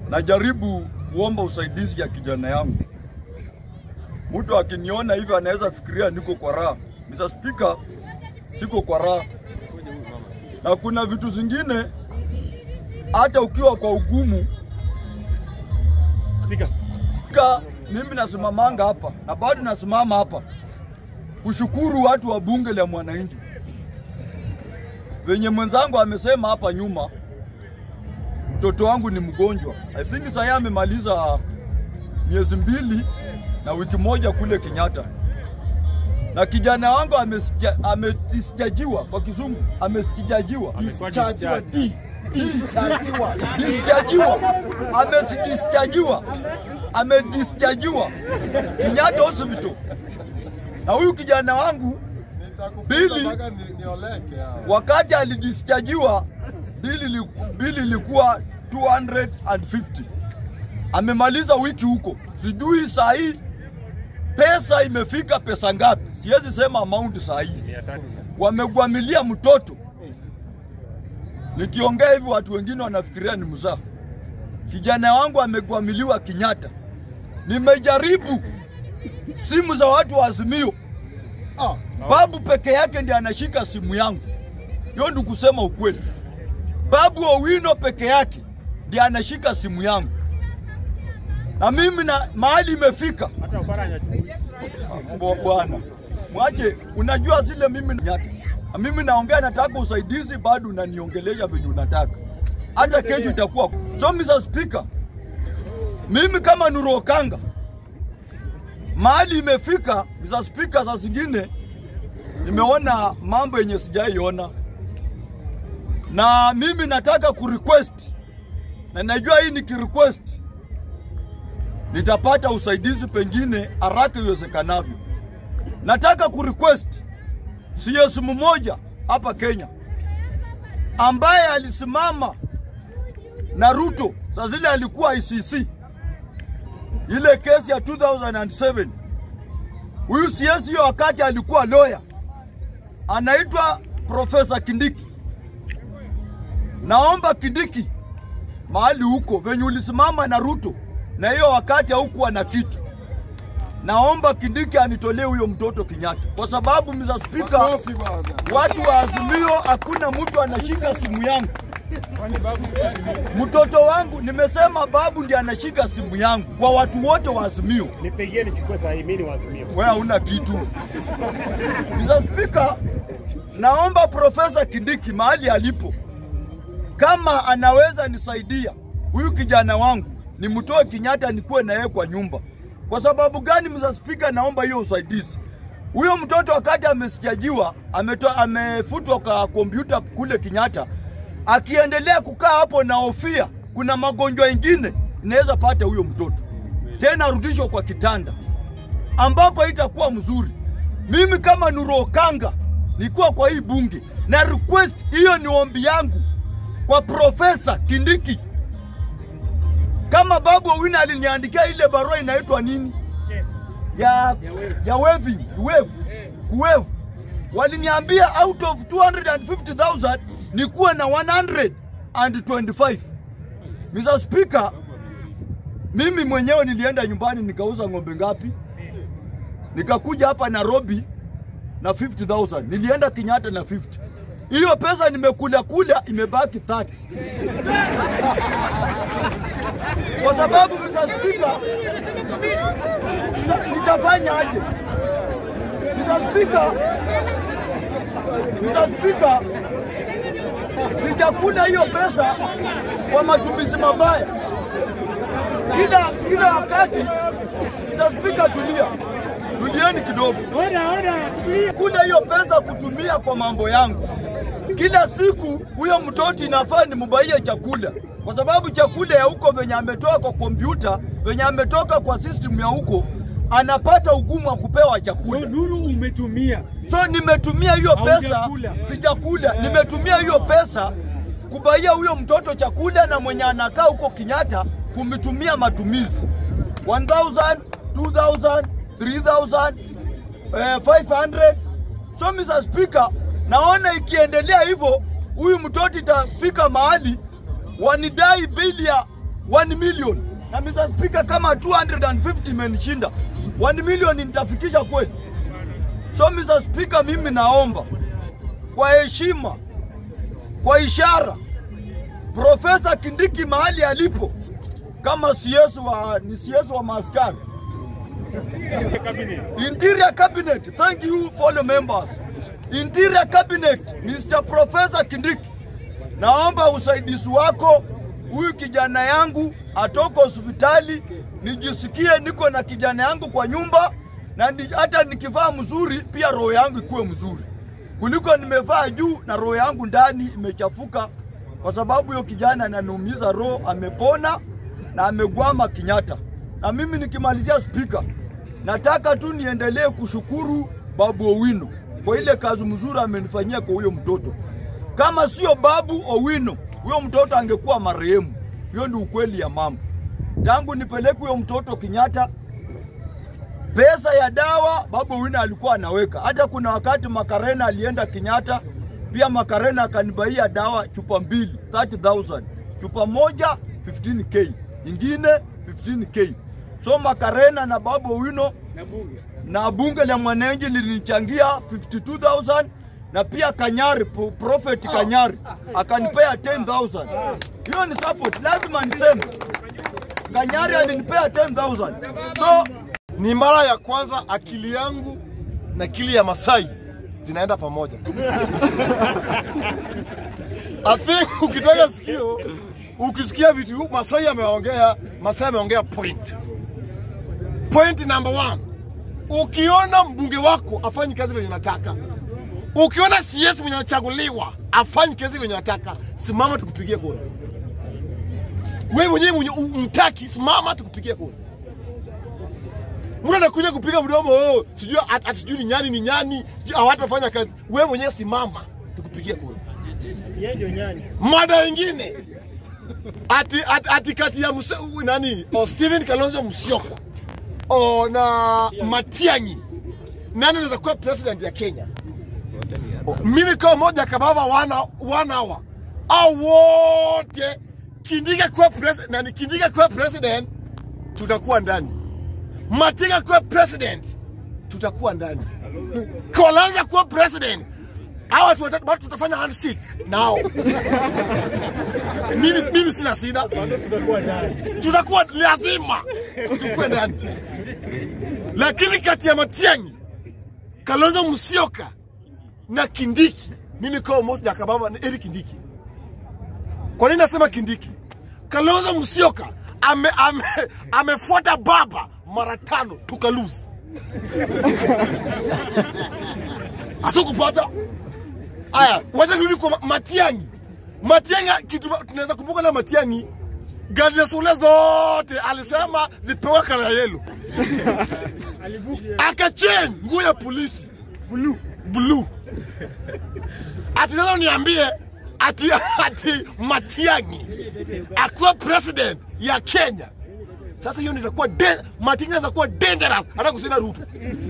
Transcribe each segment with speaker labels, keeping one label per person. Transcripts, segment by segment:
Speaker 1: najaribu kuomba usaidizi ya kijana yangu. Mtu akiniona hivi anaweza fikiria niko kwa raha. Mr. Speaker, siko kwa raha, na kuna vitu zingine hata ukiwa kwa ugumu Ka, mimi nasimamanga hapa na bado nasimama hapa kushukuru watu wa bunge la mwananchi venye mwenzangu amesema hapa nyuma, mtoto wangu ni mgonjwa. I think sasa amemaliza miezi mbili na wiki moja kule Kenyatta, na kijana wangu amesija- amedischargiwa kwa kizungu, amestijajiwa
Speaker 2: Dischargiwa, di- dischargiwa.
Speaker 1: dischargiwa, amedischargiwa, amedischargiwa Kenyatta Hospital. Na huyu kijana wangu
Speaker 2: Nitakufunga
Speaker 1: Bili.
Speaker 2: mpaka ni- nioleke hao.
Speaker 1: wakati alidischargiwa bili li- bili ilikuwa 250 amemaliza wiki huko, sijui saa hii pesa imefika pesa ngapi, siwezi sema amount saa hii. Wamegwamilia mtoto. Nikiongea hivi watu wengine wanafikiria ni mzaa. Kijana wangu amegwamiliwa Kenyatta. Nimejaribu simu za watu wa Azimio
Speaker 2: Ah,
Speaker 1: Babu peke yake ndiye anashika simu yangu. Hiyo ndio kusema ukweli. Babu Owino peke yake ndiye anashika simu yangu, na mimi na mahali imefika Bwa- bwana, mwache, unajua zile mimi nyata na mimi naongea, nataka usaidizi, bado unaniongelesha venye unataka, hata kesho itakuwa so. Mr. Speaker, mimi kama Nuru Okanga mahali imefika, Mr. Speaker, saa zingine nimeona mambo yenye sijaiona, na mimi nataka kurequest, na najua hii nikirequest nitapata usaidizi pengine haraka iwezekanavyo. Nataka kurequest CS mmoja hapa Kenya ambaye alisimama na Ruto saa zile alikuwa ICC, ile kesi ya 2007 huyu CS hiyo wakati alikuwa lawyer, anaitwa Profesa Kindiki. Naomba Kindiki, mahali huko venye ulisimama na Ruto na hiyo wakati haukuwa na kitu, naomba Kindiki anitolee huyo mtoto Kenyatta, kwa sababu Mr. Speaker,
Speaker 2: makofi bwana.
Speaker 1: watu wa Azimio hakuna mtu anashika simu yangu. Mtoto wangu nimesema babu ndiye anashika simu yangu kwa watu wote wa Azimio.
Speaker 3: Nipigie nichukue sahi, mimi ni wazimio.
Speaker 1: Wewe hauna kitu. Mr. Speaker, naomba Profesa Kindiki mahali alipo, kama anaweza nisaidia huyu kijana wangu nimtoe Kenyatta nikuwe na yeye kwa nyumba. Kwa sababu gani, Mr. Speaker? Naomba hiyo usaidizi. Huyo mtoto wakati amesijajiwa ametoa amefutwa kwa kompyuta kule Kenyatta, akiendelea kukaa hapo na hofia, kuna magonjwa ingine inaweza pata huyo mtoto tena arudishwe kwa kitanda ambapo itakuwa mzuri. Mimi kama Nuru Okanga nikuwa kwa hii bunge na request hiyo, ni ombi yangu kwa Profesa Kindiki. Kama Babu Owino aliniandikia ile barua inaitwa nini ya ya waving wave kuwave, waliniambia out of 250,000 nikuwe na 125. Mr. Speaker, mimi mwenyewe nilienda nyumbani nikauza ng'ombe ngapi? Nikakuja hapa Nairobi na 50,000. Nilienda Kenyatta na 50. Hiyo pesa nimekula kula imebaki 30. Kwa sababu Mr. Speaker, nita- nitafanya aje? Mr. Speaker, Mr. Speaker, sijakula hiyo pesa kwa matumizi mabaya kila kila wakati. Mr. Speaker, tulia, tulieni kidogo.
Speaker 3: Oda, oda, tulia.
Speaker 1: Kula hiyo pesa kutumia kwa mambo yangu. Kila siku huyo mtoto inafaa nimbaie chakula, kwa sababu chakula ya huko venye ametoka kwa kompyuta, venye ametoka kwa system ya huko, anapata ugumu wa kupewa
Speaker 3: So,
Speaker 1: chakula.
Speaker 3: Nuru umetumia.
Speaker 1: So nimetumia hiyo pesa,
Speaker 3: Haujakula.
Speaker 1: sijakula, nimetumia hiyo pesa kubaia huyo mtoto chakula na mwenye anakaa huko Kenyatta kumitumia matumizi 1000, 2000, 3000, eh, 500. So Mr. Speaker, naona ikiendelea hivyo huyu mtoto itafika mahali wanidai bili ya 1 million na Mr. Speaker, kama 250 imenishinda 1 million nitafikisha kweli? So Mr. Speaker, mimi naomba kwa heshima, kwa ishara, Profesa Kindiki mahali alipo kama CS wa ni CS wa maaskari Interior Cabinet, thank you fellow members. Interior Cabinet, Mr. Professor Kindiki, naomba usaidizi wako. Huyu kijana yangu atoka hospitali, nijisikie niko na kijana yangu kwa nyumba, na ni, hata nikivaa mzuri pia roho yangu ikuwe mzuri kuliko nimevaa juu na roho yangu ndani imechafuka, kwa sababu hiyo kijana ananiumiza roho. Amepona na amegwama Kenyatta. Na mimi nikimalizia, spika, nataka tu niendelee kushukuru Babu Owino kwa ile kazi mzuri amenifanyia kwa huyo mtoto. Kama sio Babu Owino, huyo mtoto angekuwa marehemu. Hiyo ndio ukweli ya mambo. Tangu nipeleke huyo mtoto Kenyatta, pesa ya dawa Babu Owino alikuwa anaweka. Hata kuna wakati Makarena alienda Kenyatta, pia Makarena akanibaia dawa chupa mbili 30000 chupa moja 15k ingine 15k. So Makarena na Babu Owino na bunge la mwananchi lilinichangia 52000 na pia Kanyari Pro- Prophet Kanyari akanipea 10000. Hiyo ni support, lazima niseme. Kanyari alinipea 10000. So
Speaker 2: Ni mara ya kwanza akili yangu na akili ya Masai zinaenda pamoja. I think ukitaka sikio, ukisikia vitu Masai ameongea, Masai ameongea point. Point number one, ukiona mbunge wako afanyi kazi venye nataka, ukiona CS mwenye anachaguliwa afanyi kazi venye nataka, simama tukupigie kura. Wewe mwenyewe mwenye umtaki, simama tukupigie kura. Mtu anakuja kupiga mdomo oh, sijui at, at, sijui ni nyani ni nyani, sijui hawatafanya kazi. Wewe mwenyewe simama tukupigie kura.
Speaker 3: Yeye ndio nyani.
Speaker 2: Mada ingine ati, ati, ati kati ya muse, u- nani o Steven Kalonzo Musyoka o na Matiang'i, nani anaweza kuwa president ya Kenya? O, mimi kama moja kababa wana one hour au wote Kindika kuwa president, nani Kindika kuwa president, tutakuwa ndani. Matiang'i kuwa president, tutakuwa ndani. Kalonzo kuwa president, hawa watu watatu bado tutafanya handshake nao. mimi, mimi sina shida,
Speaker 3: Tutakuwa ndani.
Speaker 2: tutakuwa lazima tukue ndani, lakini kati ya Matiang'i, Kalonzo Musyoka na Kindiki, mimi kama Moses Jakababa na Eric Kindiki. Kwa nini nasema Kindiki? Kalonzo Musyoka ame, ame, amefuata baba mara tano tukaluzi asikupata Aya, wacha turudi kwa Ma- Matiang'i. Matiang'i, kitu tunaweza kumbuka na Matiang'i, gari za shule zote alisema zipewe kala yelo, akachange nguo ya polisi blue blue. Ati sasa uniambie ati, ati Matiang'i akuwa president ya Kenya. Sasa hiyo ndio itakuwa de- Matiang'i inaweza kuwa dangerous hata kusina Ruto.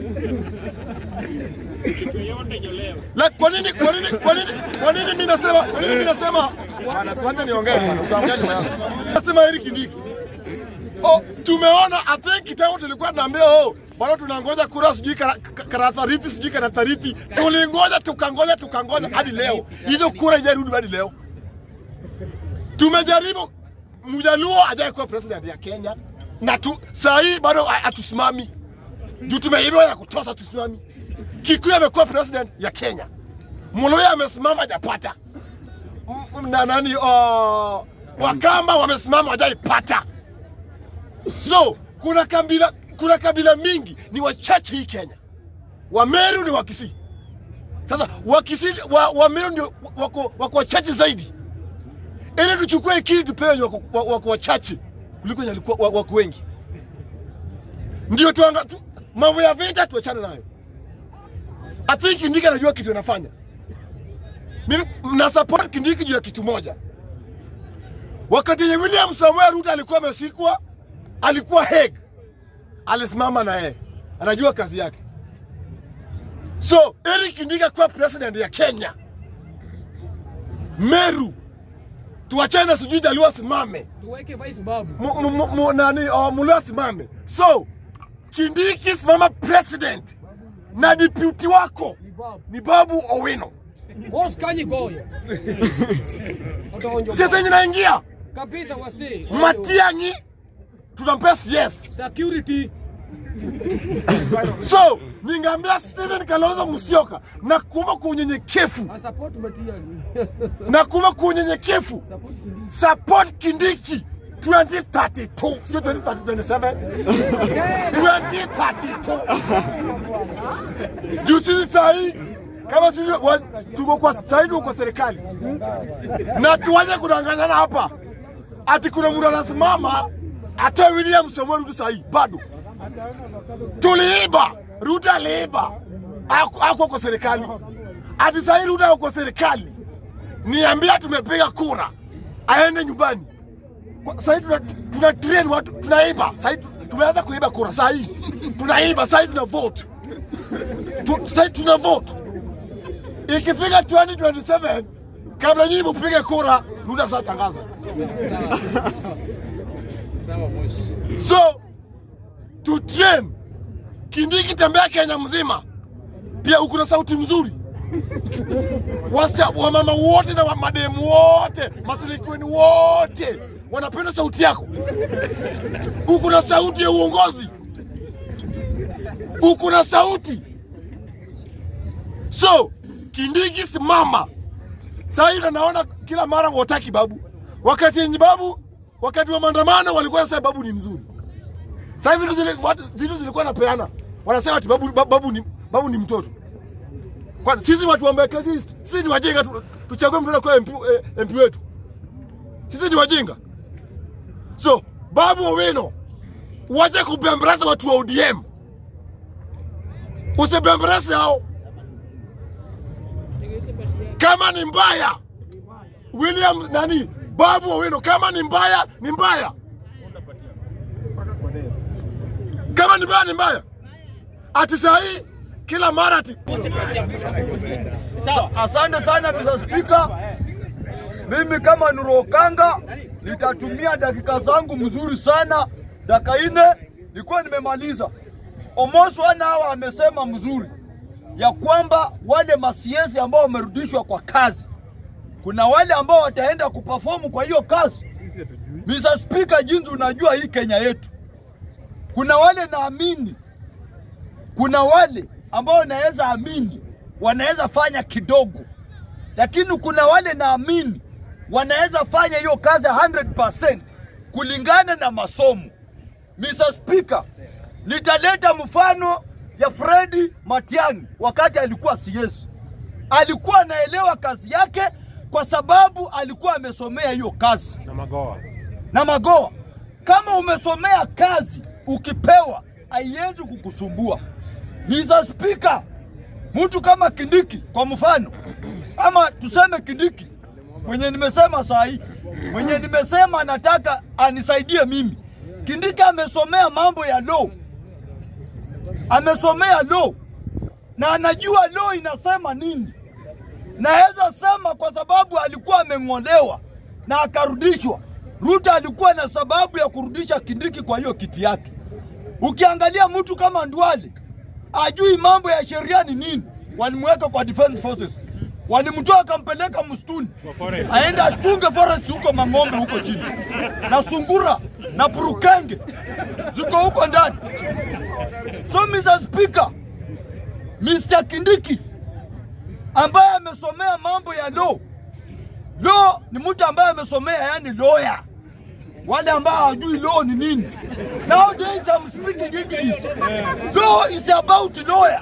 Speaker 2: La, kwa nini kwa nini kwa nini kwa nini mimi nasema kwa nini mimi nasema bwana siwache niongee bwana utaongea nyuma yangu. Nasema Eric Kindiki. Oh, tumeona I think kitambo tulikuwa tunaambia oh bado tunangoja kura sijui kara- ka- karatariti sijui karatariti tulingoja tukangoja tukangoja hadi leo hizo kura haijarudi hadi leo tumejaribu mjaluo ajaye kuwa president ya Kenya na tu saa hii bado ha- hatusimami juu tumeibiwa ya kutosha tusimami Kikuyu amekuwa president ya Kenya, Muluya amesimama hajapata, M- m- na nani uh, Wakamba wamesimama hajaipata. So kuna kabila, kuna kabila mingi ni wachache hii Kenya. Wameru ni Wakisii. Sasa Wakisii wa, Wameru ndio wako, wako wachache zaidi, ili tuchukue ikili tupewe wenye wako, wa- wako wachache kuliko wenye walikuwa wa- wako wengi, ndio tuanga tu, mambo ya vita tuachane nayo. I think Kindiki anajua kitu anafanya. Mimi na support Kindiki juu ya kitu moja. Wakati yenye William Samuel Ruto alikuwa amesikwa, alikuwa Hague, alisimama na yeye, anajua kazi yake. So Eric Kindiki akuwa president ya Kenya, Meru tuachane na sijui Jaluo asimame
Speaker 4: tuweke vice babu.
Speaker 2: Mu- mu- mu- mu- nani oh, Mulu asimame. So Kindiki simama president na deputy wako
Speaker 4: Ni babu.
Speaker 2: ni Babu Owino.
Speaker 4: Boss kanyi goyo. Utaonjo.
Speaker 2: Sasa yenye naingia
Speaker 4: Kabisa wasi.
Speaker 2: Matiang'i tunampea CS.
Speaker 4: Security.
Speaker 2: So ningeambia Steven Kalonzo Musyoka na kuomba kwa unyenyekevu
Speaker 4: I support Matiang'i.
Speaker 2: na kuomba kwa unyenyekevu
Speaker 4: Support Kindiki.
Speaker 2: support Kindiki 2032 sio 2027 2032 juu sisi sahii kama sisi wa- tuko kwa sahii tuko kwa serikali na tuwache kudanganyana hapa ati kuna mtu anasimama atoe William Samoei Ruto sahii bado tuliiba Ruto aliiba Haku- hakuwa kwa serikali ati sahii Ruto ako kwa serikali niambia tumepiga kura aende nyumbani Kwa- sahii tuna, tuna train watu tunaiba sahii tu- tumeanza kuiba kura sahii tunaiba sahii tuna vote tu, sahii tuna vote ikifika 2027 kabla nyinyi mupige kura Ruto atatangaza so to train Kindiki tembea Kenya mzima pia uko na sauti mzuri Wasa, wamama wote na mademu wote masilikiweni wote wanapenda sauti yako. Uko na sauti ya uongozi, uko na sauti. So Kindiki, simama saa hii. na Naona kila mara wataki babu, wakati yenye babu, wakati wa maandamano walikuwa nasema babu ni mzuri. Sasa hivi vitu zile watu vitu zilikuwa napeana, wanasema ati babu, babu, ni, babu ni mtoto. Kwani sisi watu wa Mbeka sisi, sisi ni wajinga tu, tuchague mtu kwa MP, eh, MP wetu. Sisi ni wajinga. So, Babu Owino, uache kubembeleza watu wa ODM. Usibembeleze hao. Kama ni mbaya, William nani? Babu Owino, kama ni mbaya, ni mbaya. Kama ni mbaya, ni mbaya. Ati saa hii kila mara ati
Speaker 1: Sa- Asante sana Mr. Speaker. Mimi kama Nurokanga nitatumia dakika zangu mzuri sana, dakika nne nilikuwa nimemaliza. Almost one hour amesema mzuri ya kwamba wale masiesi ambao wamerudishwa kwa kazi, kuna wale ambao wataenda kuperform kwa hiyo kazi. Mr. Speaker, jinsi unajua hii Kenya yetu, kuna wale naamini kuna wale ambao naweza amini wanaweza fanya kidogo, lakini kuna wale naamini wanaweza fanya hiyo kazi 100% kulingana na masomo. Mr. Speaker, nitaleta mfano ya Fredi Matiang'i wakati alikuwa CS. Alikuwa anaelewa kazi yake kwa sababu alikuwa amesomea hiyo kazi
Speaker 3: na magoa
Speaker 1: na magoa. Kama umesomea kazi ukipewa, haiwezi kukusumbua. Mr. Speaker, mtu kama Kindiki kwa mfano, ama tuseme Kindiki mwenye nimesema saa hii, mwenye nimesema anataka anisaidie mimi. Kindiki amesomea mambo ya law, amesomea law na anajua law inasema nini. Naweza sema kwa sababu alikuwa ameng'olewa na akarudishwa. Ruto alikuwa na sababu ya kurudisha Kindiki kwa hiyo kiti yake. Ukiangalia mtu kama Ndwale ajui mambo ya sheria ni nini, walimweka kwa defense forces, walimtoa akampeleka msituni
Speaker 3: forest.
Speaker 1: aende achunge forest huko Mang'ombe huko chini, na sungura na purukenge ziko huko ndani. So Mr. Speaker, Mr. Kindiki ambaye amesomea mambo ya law. Law ni mtu ambaye amesomea yani lawyer. Wale ambao hawajui law ni nini. Nowadays I'm speaking English. Law is about lawyer.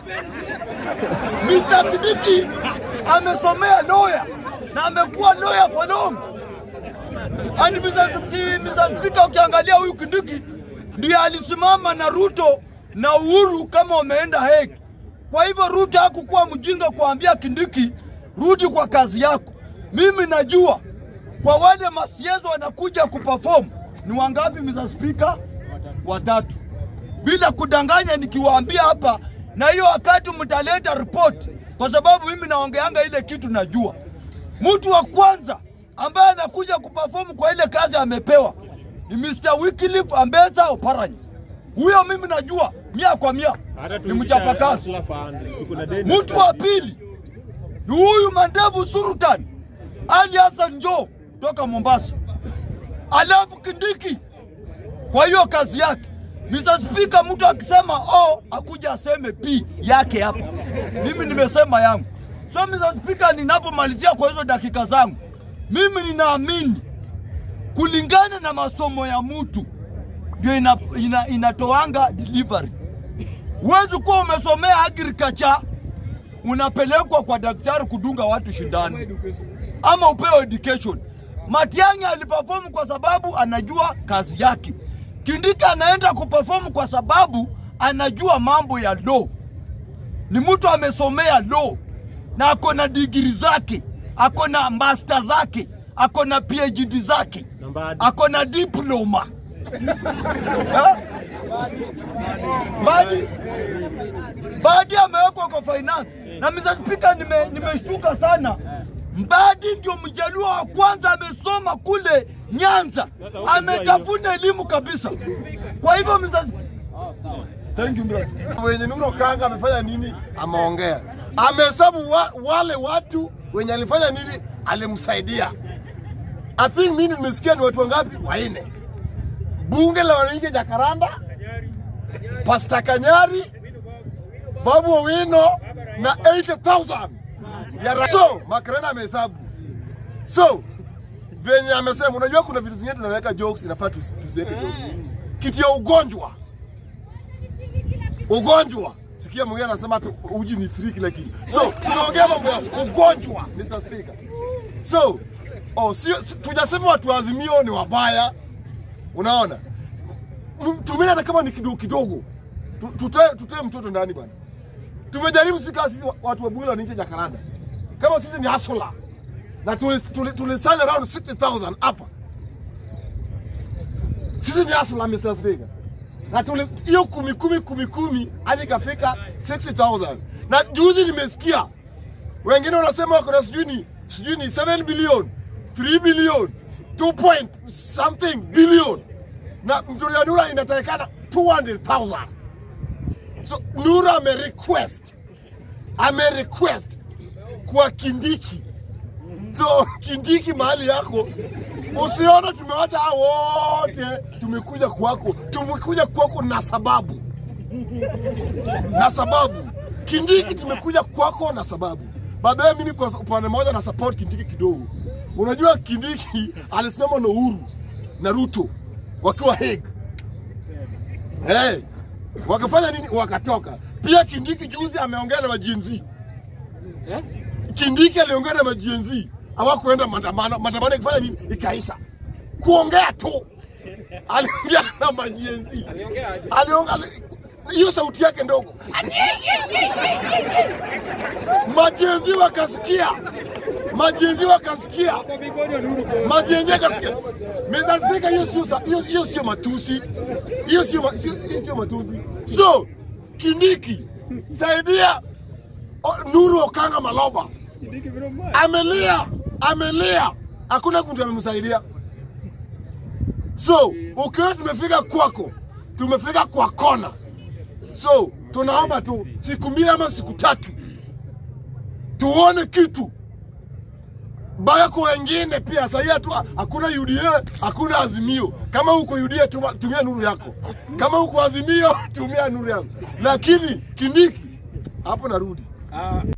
Speaker 1: Mr. Kindiki amesomea lawyer na amekuwa lawyer for long. And Mr. Suki- Mr. Speaker, ukiangalia huyu Kindiki ndiye alisimama na Ruto na Uhuru kama wameenda Hague. Kwa hivyo Ruto hakukuwa mjinga kuambia Kindiki, rudi kwa kazi yako. Mimi najua kwa wale masiezo wanakuja kuperform ni wangapi, Mr. Speaker? Watatu, bila kudanganya, nikiwaambia hapa, na hiyo wakati mtaleta report, kwa sababu mimi naongeanga ile kitu najua. Mtu wa kwanza ambaye anakuja kuperform kwa ile kazi amepewa ni Mr. Wycliffe Ambetsa Oparanya. Huyo mimi najua mia kwa mia ni mchapakazi. Mtu wa pili ni huyu Mandevu Sultan Ali Hassan Joho toka Mombasa, alafu Kindiki kwa hiyo kazi yake. Mr. Speaker, mtu akisema O akuja aseme B yake hapa. Mimi nimesema yangu. So Mr. Speaker, ninapomalizia kwa hizo dakika zangu, mimi ninaamini kulingana na masomo ya mtu ndio ina, ina, inatoanga delivery. Huwezi kuwa umesomea agriculture unapelekwa kwa daktari kudunga watu shindano ama upewe education. Matiang'i aliperform kwa sababu anajua kazi yake. Kindiki anaenda kuperform kwa sababu anajua mambo ya law. Ni mtu amesomea law na ako na digiri zake, ako na master zake, ako na PhD zake, ako na diploma Ha? Badi Mbadi amewekwa kwa finance na Mr. Speaker, nime nimeshtuka sana. Mbadi ndio mjaluo wa kwanza amesoma kule Nyanza, ametafuna elimu kabisa. Kwa hivyo Mr. Thank you brother.
Speaker 2: wenye Nuru Okanga amefanya nini? Ameongea, amehesabu wa, wale watu wenye alifanya nini, alimsaidia. I think mimi nimesikia ni watu wangapi? Wanne. Bunge la wananchi Jakaranda, Pasta Kanyari, Babu Owino na 80,000 ya ra- so Makarena amehesabu. So venye amesema, unajua kuna vitu zingine tunaweka jokes, inafaa tusi- tusiweke jokes. Kitu ya ugonjwa ugonjwa. Sikia mwingine anasema tu uji ni free kila kitu. So tunaongea mambo ya ugonjwa, Mr. Speaker. So oh, sio si- tujasema watu wa Azimio ni wabaya, unaona. M- Tumeni hata kama ni kidogo kidogo, Tu- tutoe tutoe mtoto ndani bwana. Tumejaribu sisi kama sisi wa- watu wa bunge la nje Jakaranda, kama sisi ni hustler na tulisanya tuli, tuli tulisanya around 60,000 hapa. Sisi ni hustler, Mr. Speaker na tuli- hiyo kumi kumi kumi kumi hadi ikafika 60,000 na juzi nimesikia wengine wanasema wako na sijui ni sijui ni 7 billion 3 billion 2 point something billion na mtoto ya Nura inatakikana 200,000 so Nura ame request ame request kwa Kindiki so Kindiki mahali yako usione tumewacha hao wote, tumekuja kwako, tumekuja kwako na sababu, na sababu Kindiki, tumekuja kwako na sababu. Baadaye mimi kwa upande mmoja na support Kindiki kidogo. Unajua Kindiki alisimama na Uhuru na Ruto wakiwa Hague. Hey, wakafanya nini? Wakatoka. Pia Kindiki juzi ameongea na majenzi Kindiki aliongea na majenzi hawakuenda maandamano, maandamano ikifanya nini? Ikaisha. Kuongea tu, aliongea na majenzi, aliongea hiyo sauti yake ndogo, majenzi wakasikia, majenzi wakasikia, majenzi wakasikia. Mr. Speaker, hiyo sio sa- hiyo hiyo sio matusi, hiyo sio ma- sio- hiyo sio matusi. So Kindiki, saidia O- Nuru Okanga Maloba amelia, amelia, hakuna mtu amemsaidia. So ukiona tumefika kwako, tumefika kwa kona, so tunaomba tu siku mbili ama siku tatu tuone kitu baya kwa wengine pia. Sahii hatu hakuna UDA, hakuna Azimio. Kama uko UDA tuma, tumia nuru yako, kama uko Azimio tumia nuru yako, lakini Kindiki hapo narudi